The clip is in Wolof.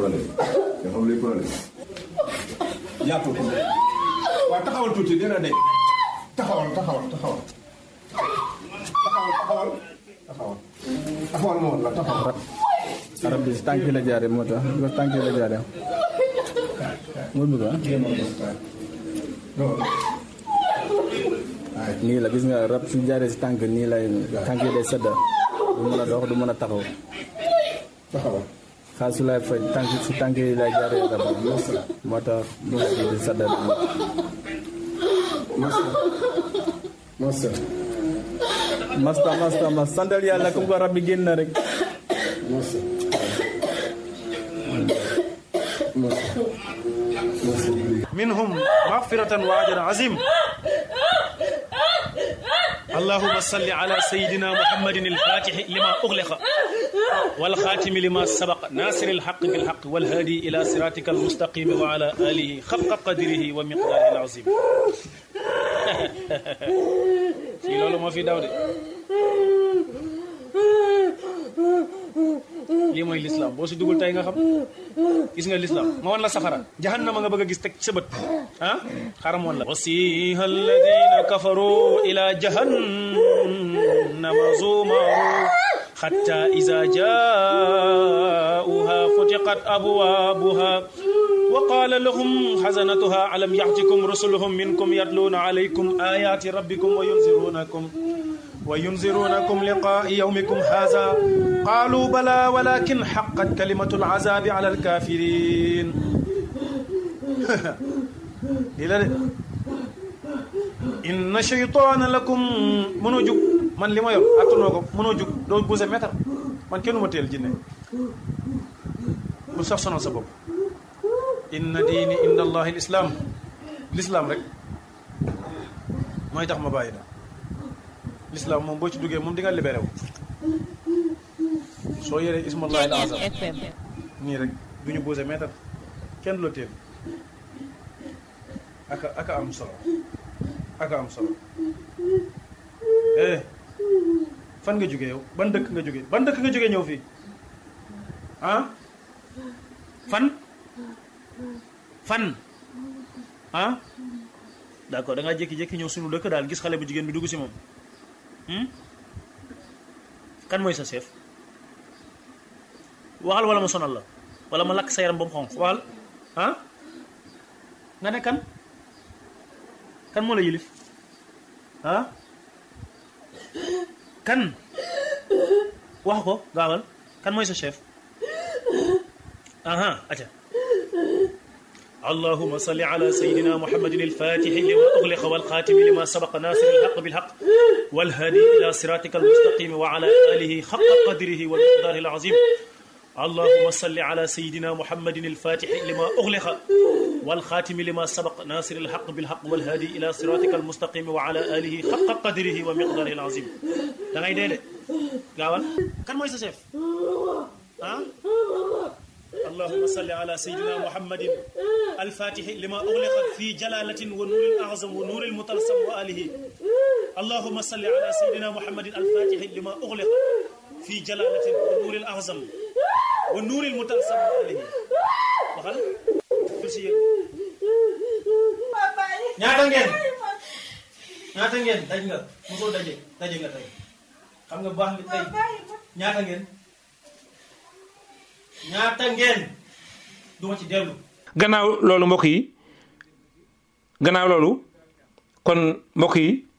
problème nga xam luy problème yaatoo ko waaw taxawal tuuti dina de taxawal taxawal taxawal taxawal taxawal taxawal taxawal ma woon la taxawal arab bi si tànk la jaare moo tax bi ko tànk la jaare moo bëgg ah nii la gis nga rab su jaaree si tànk nii lay tànk yi day sedda du mën a dox du mën a taxaw taxawal xaalis su lay faj tànk si tànk yi lay jaaree rab moo tax mu ngi di sedda masa masa masta masta mas santal yàlla comme ko rab bi génn na rek masa masa masa منهم مغفرة وأجر عظيم اللهم صل على سيدنا محمد الفاتح لما أغلق والخاتم لما سبق ناصر الحق بالحق والهادي إلى صراطك المستقيم وعلى آله خفق قدره ومقداره العظيم في لولو ما في داودي lii mooy lislaam boo si dugul tey nga xam gis nga lislaam ma wan la safara jahannama nga bëgg a gis teg sa bët ah xaram woon la wasiha alladina kafaru ila jahannama zumaru حتى إذا جاءوها فتقت أبوابها وقال لهم حزنتها ألم يأتكم رسلهم منكم يتلون عليكم آيات ربكم وينذرونكم وينذرونكم لقاء يومكم هذا قالوا بلى ولكن حقت كلمة العذاب على الكافرين إلى إن شيطان لكم منو جوك man li ma yor attanoo ko mënoo jug doo bouse mètre man kenn ma teel jinne bu sax sonal sa bopp inna diini inda allahi l islam l'islam rek mooy tax ma bàyyi da l'islam moom boo ci duggee moom di nga libéré wu soo yoree ismallahi al azam nii rek du ñu bouse mètre kenn du la teel aka aka am solo aka am solo eh fan nga jógee yow ban dëkk nga jógee ban dëkk nga jógee ñëw fii ah fan fan ah d'accord da ngaa jékki-jékki ñëw sunu dëkk daal gis xale bu jigéen bi dugg si moom kan mooy sa chef waxal wala ma sonal la wala ma lakk sa yaram ba mu xonq waxal ah nga ne kan kan moo la yilif ah kan wax ko gaawal kan mooy sa chef aha aca اللهم صل على سيدنا محمد الفاتح لما أغلق والخاتم لما سبق ناصر الحق بالحق والهادي إلى صراطك المستقيم وعلى آله حق قدره والمقدار العظيم اللهم صل على سيدنا محمد الفاتح لما أغلق والخاتم لما سبق ناصر الحق بالحق والهادي إلى صراطك المستقيم وعلى آله حق قدره ومقداره العظيم da ngay dee de gaawal kan mooy sa chef ah اللهم صل على سيدنا محمد الفاتح لما أغلق في جلالة ونور الأعظم ونور المطلسم وآله اللهم صل على سيدنا محمد الفاتح لما أغلق في جلالة ونور الأعظم ونور المطلسم وآله waxal si yéen ñaata ngeen ñaata ngeen daj nga mosoo daje daje nga tey xam nga baax nga tey ñaata ngeen ñaata ngeen duma ci dellu gannaaw loolu mbokk yi gannaaw loolu kon mbokk yi